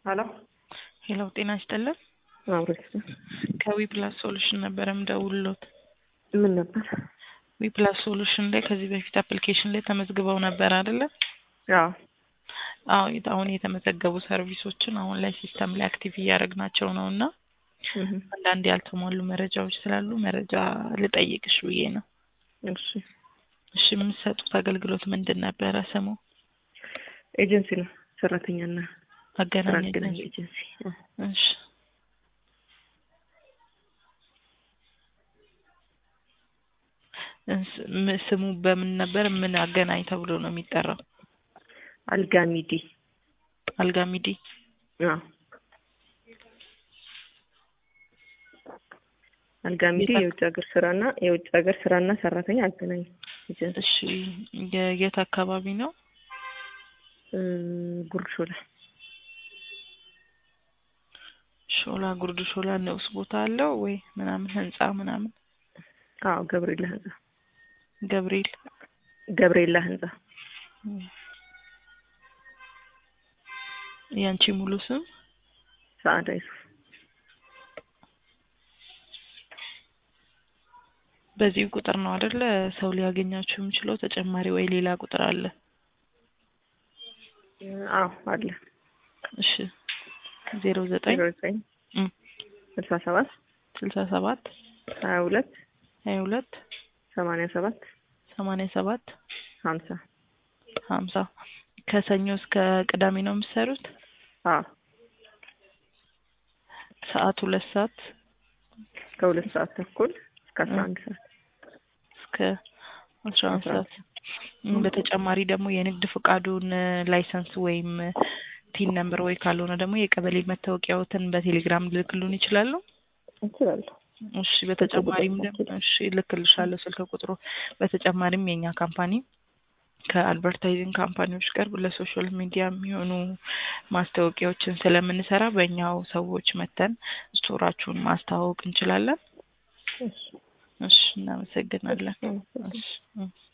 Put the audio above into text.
ሄሎ ሄሎ ጤና ይስጥልን። አብሮች ከዊ ፕላስ ሶሉሽን ነበረ ምደውልሎት። ምን ነበር? ዊ ፕላስ ሶሉሽን ላይ ከዚህ በፊት አፕሊኬሽን ላይ ተመዝግበው ነበር አይደለ? አዎ አዎ የት- አሁን የተመዘገቡ ሰርቪሶችን አሁን ላይ ሲስተም ላይ አክቲቭ እያደረግናቸው ነው እና እህ፣ አንዳንድ ያልተሟሉ መረጃዎች ስላሉ መረጃ ልጠይቅሽ ብዬ ነው። እሺ እሺ የምትሰጡት አገልግሎት ምንድን ነበረ ስሙ? ኤጀንሲ ነው። ሰራተኛና ስራ አገናኝ አገናኝ ኤጀንሲ። ኤጀንሲ። እሺ እስ- ም- ስሙ በምን ነበር? ምን አገናኝ ተብሎ ነው የሚጠራው? አልጋሚዲ። አልጋ ሚዲ። አዎ አልጋሚዲ የት አክ- የውጭ ሀገር ስራና የውጭ ሀገር ስራና ሰራተኛ አገናኝ ኤጀንሲ። እሺ የ- የት አካባቢ ነው? እ፣ ጉርድ ሾላ። ሾላ ጉርድ ሾላ ንዑስ ቦታ አለው ወይ ምናምን ህንጻ ምናምን? አዎ ገብርኤላ ህንጻ። ገብርኤል ገብርኤላ ህንጻ። ያንቺ ሙሉ ስም? ሰዓዳ ይሱፍ። በዚህ ቁጥር ነው አይደለ ሰው ሊያገኛችሁ የሚችለው? ተጨማሪ ወይ ሌላ ቁጥር አለ? አዎ አለ። እሺ ዜሮ ዘጠኝ ዜሮ ዘጠኝ እም፣ ስልሳ ሰባት ስልሳ ሰባት ሀያ ሁለት ሀያ ሁለት ሰማንያ ሰባት ሰማንያ ሰባት ሀምሳ ሀምሳ ከሰኞ እስከ ቅዳሜ ነው የምትሰሩት? አዎ ሰዓት ሁለት ሰዓት ከሁለት ሰዓት ተኩል እስከ አስራ አንድ ሰዓት እስከ አስራ አንድ አስራ አንድ ሰዓት። እም፣ በተጨማሪ ደግሞ የንግድ ፍቃዱን ላይሰንስ ወይም ቲን ነምበር ወይ ካልሆነ ደግሞ የቀበሌ መታወቂያዎትን በቴሌግራም ልክሉን ይችላሉ? እንችላለሁ። እሺ በተጨማሪም ደግሞ እሺ እልክልሻለሁ ስልክ ቁጥሩ። በተጨማሪም የኛ ካምፓኒ ከአድቨርታይዚንግ ካምፓኒዎች ጋር ለሶሻል ሚዲያ የሚሆኑ ማስታወቂያዎችን ስለምንሰራ በእኛው ሰዎች መተን ስቶራችሁን ማስተዋወቅ እንችላለን። እሺ እሺ እናመሰግናለን። እሺ። እሺ እም።